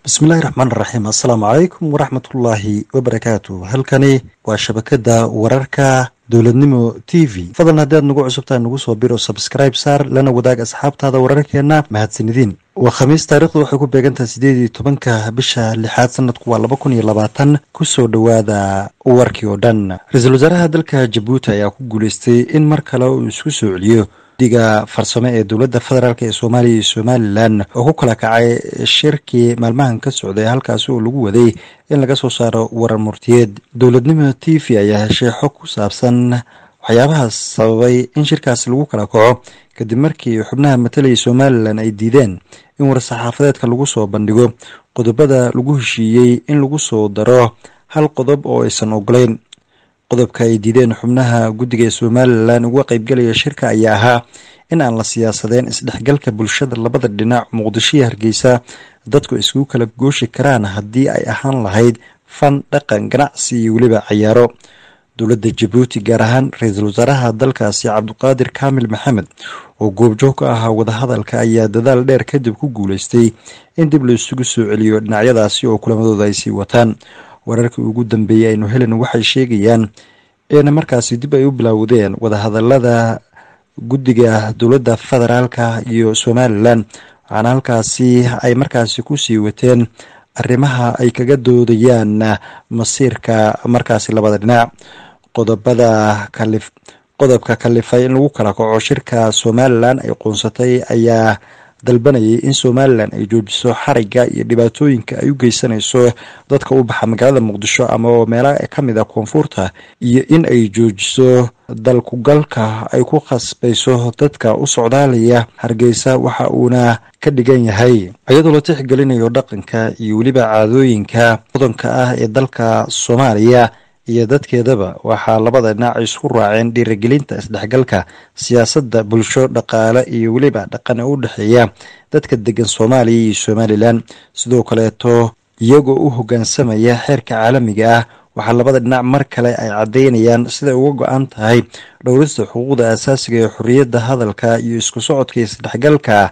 bismillahi raxmaan raxiim assalaamu calaykum waraxmatullaahi wabarakaatu halkani waa shabakada wararka dowladnimo t v fadlan haddii aad nagu cusubtahay nagu soo biro sabscribe saar lana wadaag asxaabtaada wararkeena mahadsanidin waa khamiis taarikhdu waxay ku beegantahay sideed iyo tobanka bisha lixaad sanadku waa laba kun iyo labaatan kusoo dhowaada warkii oo dhan ra-iisul wasaaraha dalka jabuuti ayaa ku guuleystay in mar kale uu isku soo celiyo diga farsamo ee dowladda federaalk ee soomaaliya iyo somalilan oo ku kala kacay shirkii maalmahan ka socday halkaasi oo lagu waday in laga soo saaro warar murtiyeed dowladnimo t v ayaa heshay xog ku saabsan waxyaabahaas sababay in shirkaasi lagu kala kaco kadib markii xubnaha matalaya somalilan ay diideen in war-saxaafadeedka lagu soo bandhigo qodobada lagu heshiiyey in lagu soo daro hal qodob oo aysan ogolayn qodobka ay diideen xubnaha guddiga ee somalilan uga qeybgelaya shirka ayaa ahaa in aan la siyaasadeen isdhexgalka bulshada labada dhinac muqdisho iyo hargeysa dadku iskugu kala gooshi karaan haddii ay ahaan lahayd fan dhaqan ganacsi iyo weliba cayaaro dowladda jabuuti gaar ahaan ra-iisul wasaaraha dalkaasi cabdiqaadir kaamil maxamed oo goobjoog ka ahaa wadahadalka ayaa dadaal dheer kadib ku guuleystay in dib la isugu soo celiyo dhinacyadaasi oo kulamadooda ay sii wataan wararkii ugu dambeeyey aynu helen waxay sheegayaan in markaasi dib ay u bilaawdeen wadahadalada guddiga dowladda federaalka iyo somalilan waxaana halkaasi ay markaasi kusii wateen arrimaha ay kaga doodayaan masiirka markaasi labada dhinac qodobada kalif qodobka kalifay in lagu kala kaco shirka somalilan ay qoonsatay ayaa dalbanayay in somalilan ay joojiso xariga iyo dhibaatooyinka ay u geysanayso dadka u baxa magaalada muqdisho ama meela kamid a koonfurta iyo in ay joojiso dalkugalka ay ku khasbayso dadka u socdaalaya hargeysa waxa uuna ka dhigan yahay iyadoo la tixgelinayo dhaqanka iyo weliba caadooyinka mudanka ah ee dalka soomaaliya iyo dadkeedaba waxaa labada dhinac isku raaceen dhiirigelinta isdhexgalka siyaasadda bulsho dhaqaale iyo weliba dhaqan ee u dhexeeya dadka degan soomaaliya iyo somalilan sidoo kaleeto iyagoo u hoggaansamaya xeerka caalamiga ah waxaa labada dhinac mar kale ay caddeynayaan siday uga go-an tahay dhowrista xuquuqda asaasiga ee xorriyadda hadalka iyo isku socodka isdhexgalka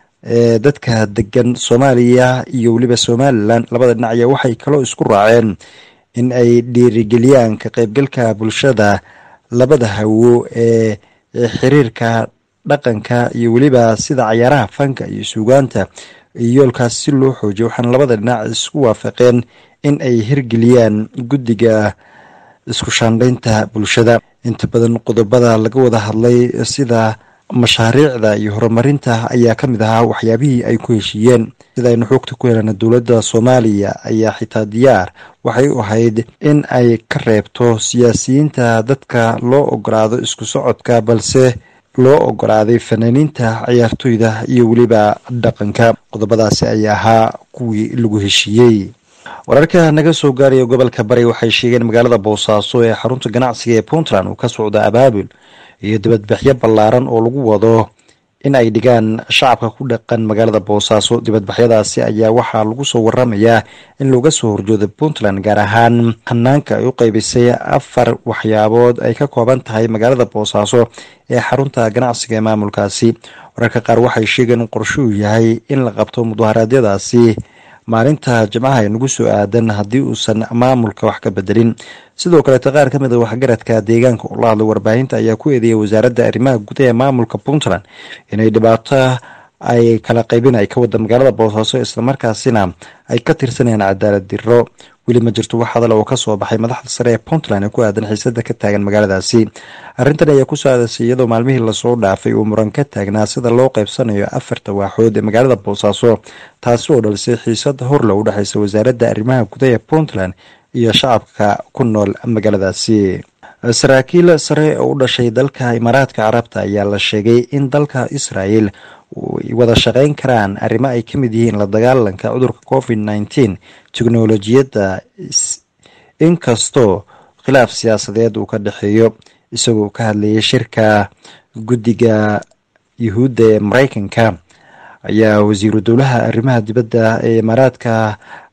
ee dadka degan soomaaliya iyo weliba somalilan labada dhinac ayaa waxay kaloo isku raaceen in ay dhiirigeliyaan ka qaybgalka bulshada labada hawo ee xiriirka dhaqanka iyo weliba sida cayaaraha fanka iyo suugaanta iyo yoolkaas si loo xoojiyo waxaana labada dhinac isku waafaqeen in ay hirgeliyaan guddiga isku shaandhaynta bulshada inta badan qodobada laga wada hadlay sida mashaariicda iyo horumarinta ayaa ka mid ahaa waxyaabihii ay ku heshiiyeen sida aynu xoogta ku helana dowladda soomaaliya ayaa xitaa diyaar waxay u ahayd in ay ka reebto siyaasiyiinta dadka loo ogolaado isku socodka balse loo ogolaaday fanaaniinta ciyaartoyda iyo weliba dhaqanka qodobadaasi ayaa ahaa kuwii lagu heshiiyey wararka naga soo gaaraya gobolka bari waxay sheegeen magaalada boosaaso ee xarunta ganacsiga ee puntland uu ka socda abaabul iyo dibadbaxyo ballaaran oo lagu wado in ay dhigaan shacabka ku dhaqan magaalada boosaaso dibadbaxyadaasi ayaa waxaa lagu soo waramayaa in looga soo horjooda puntland gaar ahaan hanaanka ay u qeybisay afar waxyaabood ay ka kooban tahay magaalada boosaaso ee xarunta ganacsiga ee maamulkaasi wararka qaar waxay sheegeen in qorshuu yahay in la qabto mudaharaadyadaasi maalinta jimcaha ee nagu soo aadan haddii uusan maamulka wax ka bedelin sidoo kaleeto qaar ka mid a waxgaradka deegaanka oo la hadlay warbaahinta ayaa ku eedeeyay wasaaradda arrimaha gudaha ee maamulka puntland inay dhibaato ay kala qaybin ay ka wada magaalada boosaaso islamarkaasina ay ka tirsanayaan cadaalad diro weli ma jirto wax hadal oo kasoo baxay madaxda sare ee puntland ee ku aadan xiisada ka taagan magaaladaasi arrintan ayaa kusoo aadasay iyadoo maalmihii lasoo dhaafay uu muran ka taagnaa sida loo qaybsanayo afarta waaxood ee magaalada boosaaso taasi oo dhalisay xiisada horle u dhexeysa wasaaradda arrimaha gudaha ee puntland iyo shacabka ku nool magaaladaasi saraakiil sare oo u dhashay dalka imaaraadka carabta ayaa la sheegay in dalka israel wada shaqeyn karaan arrimo ay ka mid yihiin la dagaalanka cudurka covid nneteen teknolojiyadda inkastoo khilaaf siyaasadeed uu ka dhexeeyo isagoo ka hadlayay shirka guddiga yuhuudda ee mareykanka ayaa wasiiru dowlaha arrimaha dibadda ee imaaraadka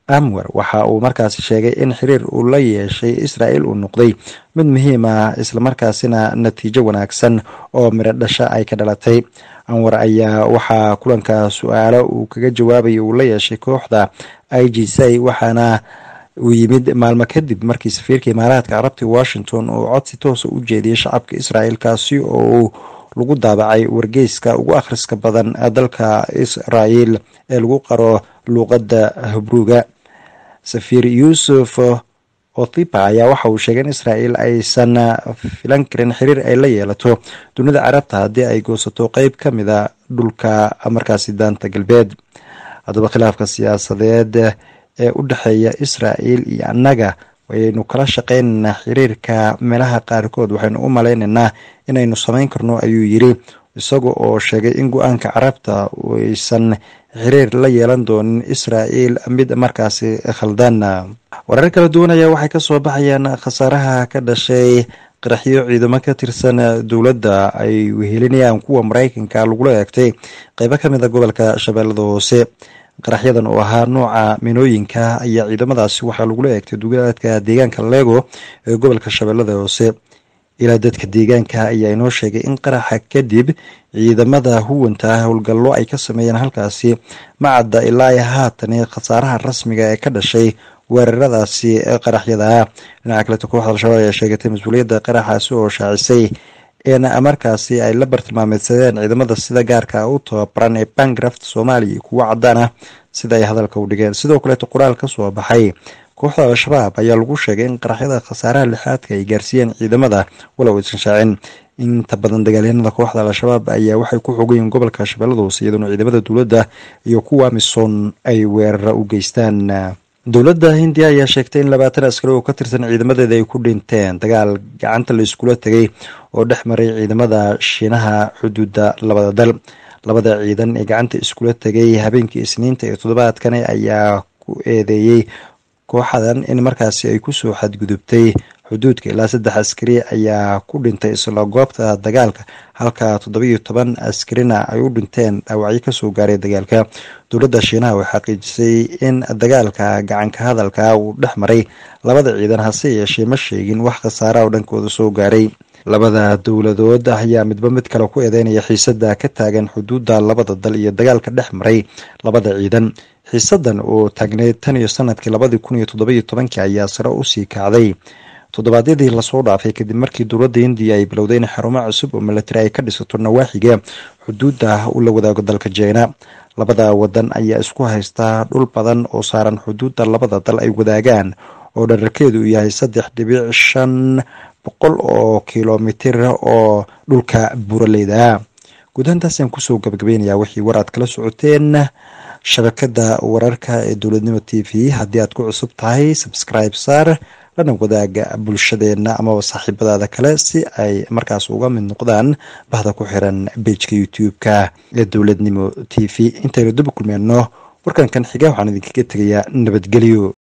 amwer waxa uu markaasi sheegay in xiriir uu la yeeshay israel uu noqday mid muhiim ah islamarkaasina natiijo wanaagsan oo miro dhasha ay ka dhalatay anwar ayaa waxaa kulanka su-aalo uu kaga jawaabaya uu la yeeshay kooxda i g c waxaana uu yimid maalmo kadib markii safiirka imaaraadka carabta washington uu codsi toosa u jeediyey shacabka israel kaasi oo lagu daabacay wargeyska ugu akhriska badan dalka israel ee lagu qaro luuqadda habruuga safiir yuusuf othipa ayaa waxa uu sheegay in israel aysan filan karin xiriir ay la yeelato dunida carabta haddii ay goosato qeyb ka mida dhulka markaasi daanta galbeed haddaba khilaafka siyaasadeed ee u dhexeeya israel iyo annaga waynu kala shaqeynaynaa xiriirka meelaha qaarkood waxaynu u malaynaynaa inaynu samayn karno ayuu yiri isaga oo sheegay in go-aanka carabta aysan xiriir la yeelan doonin israel mid markaasi khaldan warar kala duwan ayaa waxay kasoo baxayaan khasaaraha ka dhashay qaraxyo ciidamo ka tirsan dowladda ay wehelinayaan kuwa mareykanka lagula eegtay qeybo kamid a gobolka shabeellada hoose qaraxyadan oo ahaa nooca minooyinka ayaa ciidamadaasi waxaa lagula eegtay dugaadka deegaanka lego ee gobolka shabeellada hoose ilaa dadka deegaanka ayaa inoo sheegay in qaraxa kadib ciidamada huwanta howlgallo ay ka sameeyeen halkaasi macadda ilaa haatani khasaaraha rasmiga ee ka dhashay weeraradaasi qaraxyada dhinaca kaleto kooxda al-shabaab ayaa sheegatay mas-uuliyadda qaraxaasi oo shaacisay in markaasi ay la bartilmaameedsadeen ciidamada sida gaarka u tababaran ee bangraft soomaaliya iyo kuwo cadaan ah sida ay hadalka u dhigeen sidoo kaleeto qoraal ka soo baxay kooxda al-shabaab ayaa lagu sheegay in qaraxyada khasaaraha lixaadka ay gaarsiiyeen ciidamada walow aysan shaacin inta badan dagaalyahanada kooxda al-shabaab ayaa waxay ku xogayiin gobolka shabeellada hoose iyadoona ciidamada dowladda iyo kuwa amisom ay weerara u geystaan dowladda hindiya ayaa sheegtay in labaatan askari oo ka tirsan ciidamadeeda ay ku dhinteen dagaal gacanta la iskula tegay oo dhex maray ciidamada shiinaha xuduudda labada dal labada ciidan ee gacanta iskula tegay habeenkii isniinta ee toddobaadkani ayaa ku eedeeyey kooxadan in markaasi ay kusoo xadgudubtay xuduudka ilaa saddex askari ayaa ku dhintay isla goobta dagaalka halka toddobiyo toban askarina ay u dhinteen dhaawacyo kasoo gaaray dagaalka dowladda shiinaha way xaqiijisay in dagaalka gacanka hadalka uu dhex maray labada ciidan hase yeeshee ma sheegin wax khasaara oo dhankooda soo gaaray labada dowladood ayaa midba mid kale ku eedeynaya xiisada ka taagan xuduudda labada dal iyo dagaalka dhex maray labada ciidan xiisadan oo taagneyd tan iyo sanadkii labadii kun iyo toddobiyo tobankii ayaa sare usii kacday toddobaadyadii lasoo dhaafay kadib markii dowladda hindiya ay bilowday in xarumo cusub oo milatari ay ka dhisato nawaaxiga xuduudda u la wadaago dalka jina labada wadan ayaa isku haystaa dhul badan oo saaran xuduudda labada dal ay wadaagaan oo dhararkeedu uu yahay saddex dhibic shan boqol oo kilomitir oo dhulka buraleyda guudahantaasaan kusoo gabagabaynayaa wixii war aad kala socoteen shabakada wararka ee dowladnimo t v haddii aad ku cusub tahay subscribe saar lana wadaaga bulshadeena amaba saaxiibadaada kale si ay markaas uga mid noqdaan bahda ku xiran bejka youtube-ka ee dowladnimo t v intaynu daba kulmeenno warkan kan xiga waxaan idinkaga tegayaa nabadgelyo